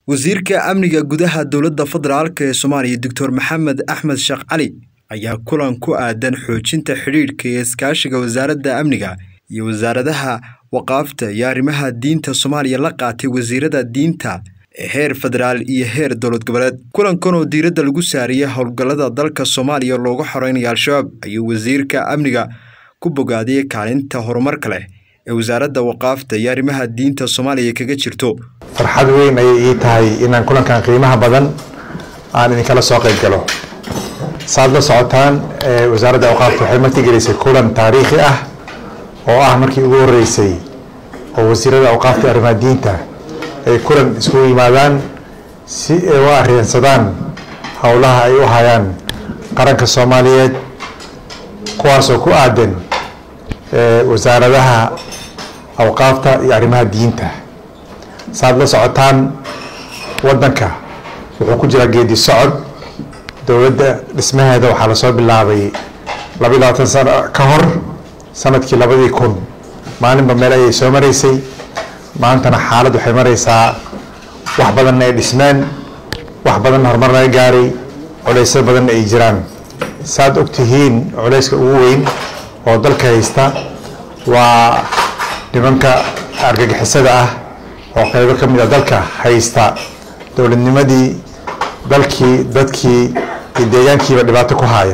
wasiirka amniga gudaha dowladda federaalk ee soomaaliya doctor maxamed axmed sheekh cali ayaa kulan ku aadan xoojinta xidhiidhka iyo iskaashiga wasaaradda amniga iyo wasaaradaha waqaafta iyo arrimaha diinta soomaaliya la qaatay wasiirada diinta ee heer federaal iyo heer dowlad goboleed kulankan oo diiradda lagu saariyay howlgallada dalka soomaaliya loogu xoreynayo al-shabaab ayuu wasiirka amniga ku bogaadiyey kaalinta horumarka leh ee wasaaradda waqaafta iyo arrimaha diinta soomaaliya kaga jirto farxad weyn ayay ii tahay inaan kulankan qiimaha badan aan idinkala soo qayb galo saad la socotaan wasaaradda awqaafta waxay martigelisay kulan taariikhi ah oo ah markii ugu horeysay oo wasiirada awqaafta arrimaha diinta ay kulan iskugu yimaadaan si ay u areensadaan howlaha ay u hayaan qaranka soomaaliyeed kuwaasoo ku aadan wasaaradaha awqaafta iyo arrimaha diinta saad la socotaan waddanka wuxuu ku jiraa geedi socod dowladda dhismaheeda waxaa lasoo bilaabay laba iyo labaatan sano ka hor sanadkii labadii kun maalinba meel ayay soo maraysay maantana xaalad waxay maraysaa wax badanna ay dhismeen wax badanna horumar laga gaaray culeysyo badanna ay jiraan saad ogtihiin culeyska ugu weyn oo dalka haysta waa nimanka argagixisada ah oo qeybo ka mid a dalka haysta dowladnimadii dalkii dadkii iyo deegaankiiba dhibaato ku haaya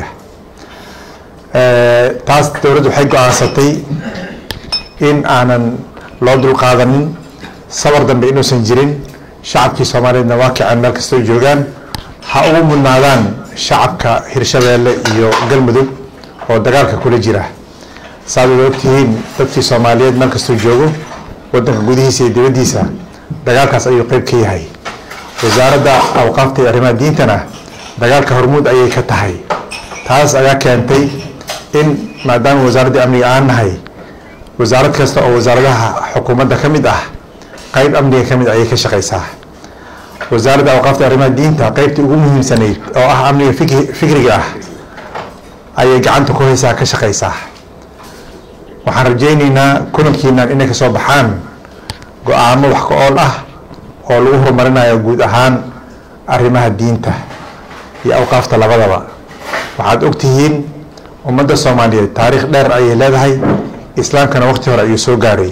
taas dowladdu waxay go-aansatay in aanan loo dulqaadanin sabar dambe inuusan jirin shacabkii soomaaliyeedna waa kaceen meel kastoo joogaan ha ugu mudnaadaan shacabka hirshabeelle iyo galmudug oo dagaalka kula jira saad wada ogtihiin dadkii soomaaliyeed meel kastoo joogo wadanka gudihiisa iyo dibaddiisa dagaalkaas ayuu qeyb ka yahay wasaaradda awqaafta iyo arrimaha diintana dagaalka hormuud ayay ka tahay taas ayaa keentay in maadaama wasaaraddii amniga aan nahay wasaarad kasta oo wasaaradaha xukuumadda ka mid ah qeyb amniga ka mid ayay ka shaqeysaa wasaaradda awqaafta arrimaha diinta qeybtii ugu muhiimsanayd oo ah amniga fikriga ah ayay gacanta ku haysaa ka shaqeysaa waxaan rajayneynaa kulankiinan inay kasoo baxaan go-aamo wax ka ool ah oo lagu horumarinayo guud ahaan arrimaha diinta iyo awqaafta labadaba waxaad ogtihiin ummadda soomaaliyeed taariikh dheer ayay leedahay islaamkana waqti hore ayuu soo gaaray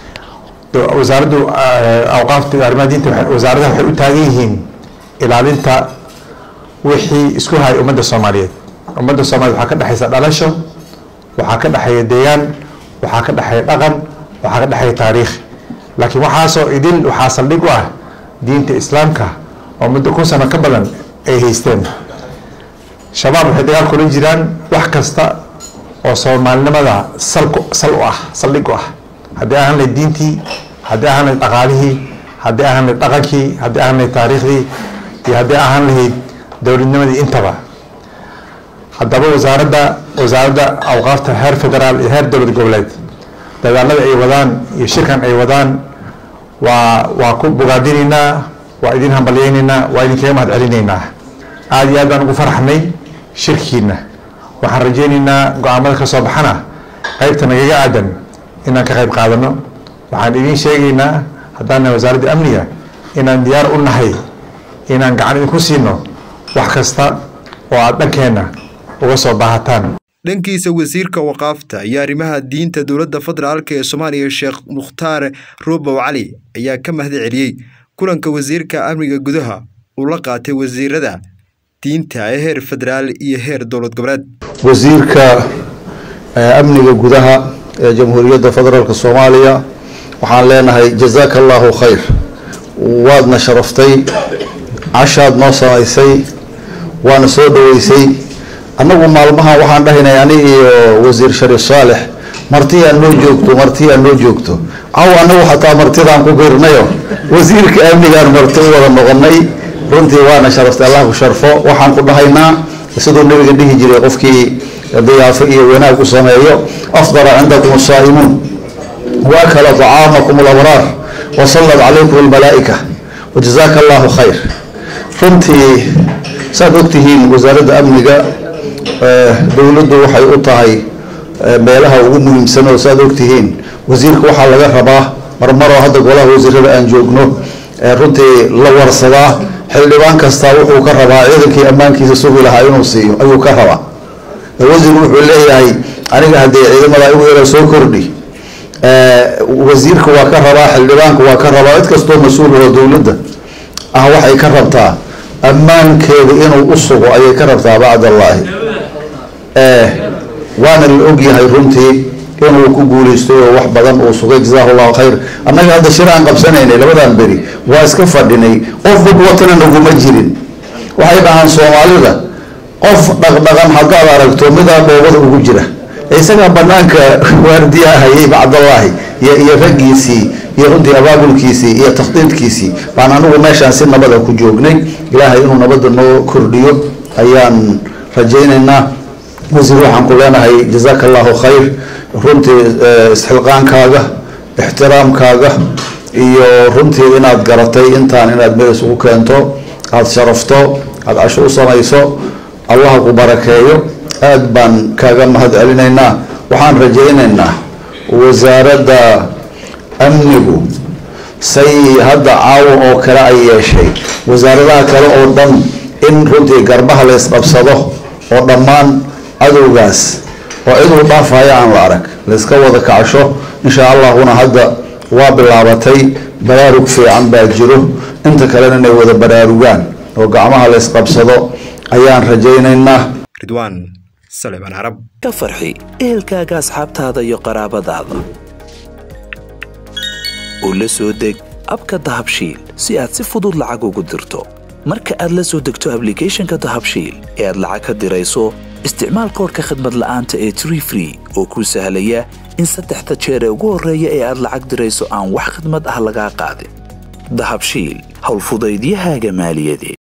wasaaraddu awqaafta iyo arrimaha diinta wasaaradaha waxay u taagan yihiin ilaalinta wixii isku hay ummadda soomaaliyeed ummadda soomaliyeed waxaa ka dhexeysa dhalasho waxaa ka dhexeeya deegaan waxaa ka dhexeeya dhaqan waxaa ka dhexeeya taariikh laakiin waxaasoo idil waxaa saldhig u ah diinta islaamka oo muddo kun sano ka badan ay haysteen shabaab waxay dagaal kula jiraan wax kasta oo soomaalinimada salku sal u ah saldhig u ah haddii ahaan lahayd diintii haddii ahaan lahayd dhaqaalihii haddii ahaan lahayd dhaqankii haddii ahaan lahayd taariikhdii iyo haddii ahaan lahayd dowladnimadii intaba haddaba wasaaradda wasaaradda awqaafta heer federaal iyo heer dowlad goboleed dadaalada ay wadaan iyo shirkan ay wadaan waa waa ku bogaadinaynaa waa idin hambalyeynaynaa waa idinkaga mahad celinaynaa aada iyo aad baan ugu faraxnay shirkiina waxaan rajaynaynaa go-aamada ka soo baxana qeybta nagaga aadan inaan ka qayb qaadano waxaan idiin sheegaynaa haddaan nahay wasaaradda amniga inaan diyaar u nahay inaan gacan idinku siino wax kasta oo aada dhankeenna uga soo baahataan dhankiisa wasiirka waqaafta iyo arrimaha diinta dowladda federaalk ee soomaaliya sheekh mukhtaar roobow cali ayaa ka mahad celiyey kulanka wasiirka amniga gudaha uu la qaatay wasiirada diinta ee heer federaal iyo heer dowlad goboleed wasiirka amniga gudaha ee jamhuuriyadda federaalk soomaaliya waxaan leenahay jazaaka allahu khayr waadna sharaftay cashaad noo samaysay waana soo dhaweysay annagu maalmahan waxaan dhahaynay ani iyo wasiir shariif saalex martiyaa noo joogto martiyaa noo joogto caw anagu xataa martidaan ku biirnayo wasiirka amnigaan marti u wada noqonay runtii waana sharaftay allah ku sharfo waxaan ku dhahaynaa siduu nabiga dhihi jiray qofkii diyaafo iyo wanaag u sameeyo afdala cindakum asaa'imuun waakala طacaamakum alabraar wasallat calaykum almalaa'ika wajazaaka allahu khayr runtii saad ogtihiin wasaaradda amniga dowladdu waxay u tahay meelaha ugu muhiimsan oo saad ogtihiin wasiirka waxaa laga rabaa marmaroo hadda golaha wasiirada aan joogno runtii la warsadaa xildhibaan kastaa wuxuu ka rabaa ciidankii ammaankiisa sugi lahaa inuu siiyo ayuu ka rabaa wasiir wuxuu leeyahay aniga haddee ciidamada igu yara soo kordhi wasiirka waa ka rabaa xildhibaanka waa ka rabaa cid kastoo mas-uul oo dowladda ah waxay ka rabtaa ammaankeeda inuu u sugo ayay ka rabtaa bacdallaahi waana la ogyahay runtii inuu ku guuleystay oo wax badan uu sugay jazaahu llahu khayr annaga hadda shir aan qabsanaynay labadan beri waa iska fadhinay qof bug watana naguma jirin waxay dhahaan soomaalida qof dhaqdhaqan haddaad aragto midaa dhoobada ugu jira isagaa banaanka waardiyaa hayay bacdallaahi iyo raggiisii iyo runtii abaabulkiisii iyo takhdiidkiisii baan anigu meeshaan si nabada ku joognay ilaahay inuu nabadda noo kordhiyo ayaan rajaynaynaa wasiir waxaan ku leenahay jazaaka allahu khayr runtii isxilqaankaaga ixtiraamkaaga iyo runtii inaad garatay intaan inaad meel isugu keento aada sharafto aada casho u samayso allaha ku barakeeyo aada baan kaaga mahad celinaynaa waxaan rajaynaynaa wasaaradda amnigu say hadda caawa oo kale ay yeeshay wasaaradaha kale oo dhan in runtii garbaha la ysqabsado oo dhammaan cadowgaas oo ciduu dhaafaya aan la arag layska wada kacsho insha allahuna hadda waa bilaabatay baraarug fiican baa jiro inta kalena inay wada baraarugaan oo gacmaha la ysqabsado ayaan rajaynaynaa ridwaan saleebaan carab ka farxi ehelkaaga asxaabtaada iyo qaraabadaada oo la soo deg abka dahabshiil si aad si fudud lacag ugu dirto marka aad la soo degto ablicathonka dahabshiil ee aad lacag ka dirayso isticmaal koorka khadmad la'aanta ee tree free oo kuu sahlaya in saddexda jeer ee ugu horreeya ee aad lacag dirayso aan wax khadmad ah lagaa qaadin dahabshiil howlfudaydiyahaaga maaliyadeed